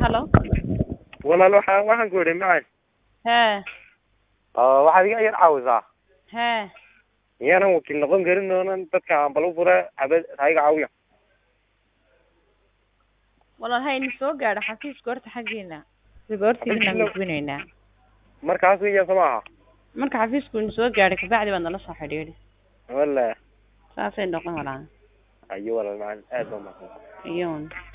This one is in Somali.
halo walaal waxaan waxaan ku idhi macay hee oo waxaad iga yar caawisaa hee miyaanan wakiil noqon karin oonan dadka ambal u fura habad ha iga caawiya walaal hayna soo gaadho xafiiska horta xaggiina riboortigiinaan gudbinaynaa markaas iya soo maaha marka xafiisku ina soo gaadhay kabacdi baad nala soo xidhiidhi wala saasay noqon walaa ayo walaal macalin aad baa mahadsan iyon